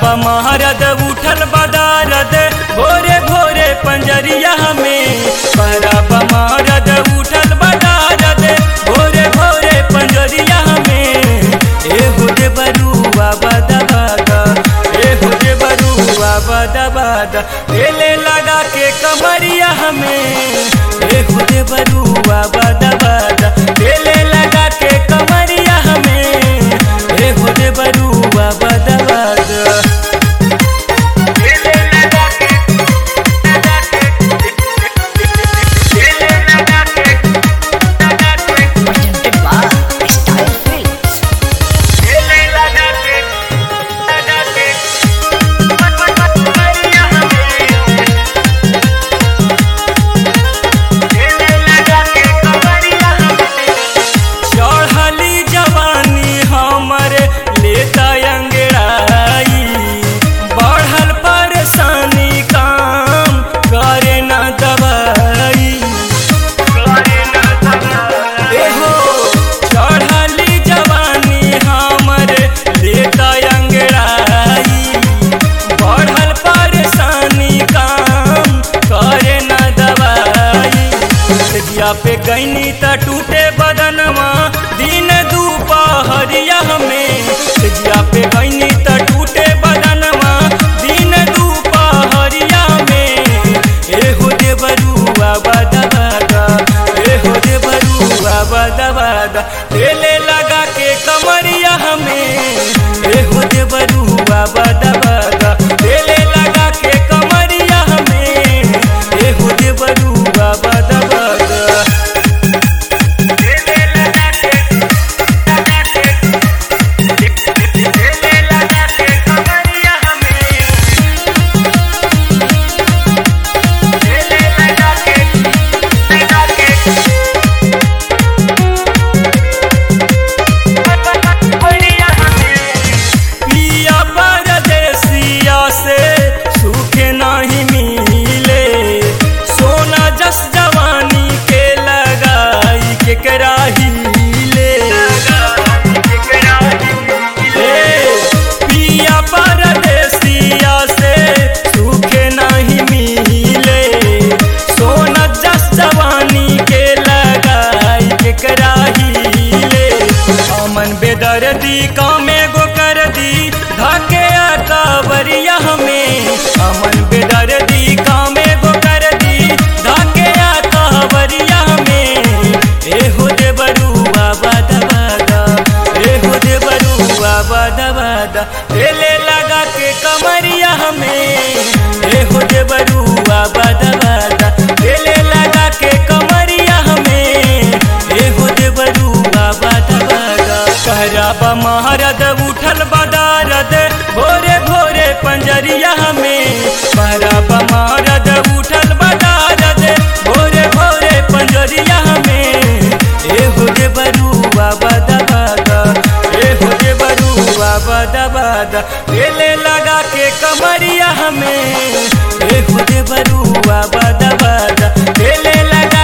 महारद उठल बदारद भोरे भोरे पंजरिया में परब महारद उठल बदारद भोरे भोरे पंजरिया में एहो दे बरुआ बदा बदा एहो दे बरुआ बदा बदा एले लगा के कमरिया में एहो दे बरुआ बदा बदा एले लगा के कमरिया में एहो दे बरुआ बदा बदा presented by Style Films. चढ़ली जवानी हमर लेता अंगड़ाई बढ़ल परेशानी काम करे न दवाई एहो चढ़ली जवानी हमर लेता अंगड़ाई बढ़ल परेशानी काम करे न दवाई जिया पे गईनी त टूटे बदनवा दिन दुपहरिया में जिया पे गईनी त टूटे बदनवा दिन दुपहरिया में एहो दे बरुआ बदा बदा एहो दे बरुआ बदा बदा तेले लगा के कमरिया में एहो दे बरुआ बदा बदा तेले लगा के कमरिया में एहो दे बरुआ बदा बदा पिया परदेसिया से सूखे नहीं मिले सोना जस जवानी के लगाई के कराही ले पिया परदेसिया से सूखे नहीं मिले सोना जस जवानी के लगाई के कराही ले अमन बेदर्दी कामे गो कर दी धके कावरिया हमें अमन बेदर्दी कामे गो कर दी धके कावरिया हमें एहो दे बरुआ बदा बदा एहो दे बरुआ बदा बदा एले लगा के कमरिया हमें एहो दे बरुआ बदा बदा एले लगा के कमरिया हमें एहो दे बरुआ बदा बदा कहराबा महारद उठल बदारद भोरे भोरे पंजरिया में कहराबा महारद उठल बदारद भोरे भोरे पंजरिया में एहो दे बरुआ बदा बदा एहो दे बरुआ बदा बदा एले लगा के कमरिया में एहो दे बरुआ बदा बदा एले लगा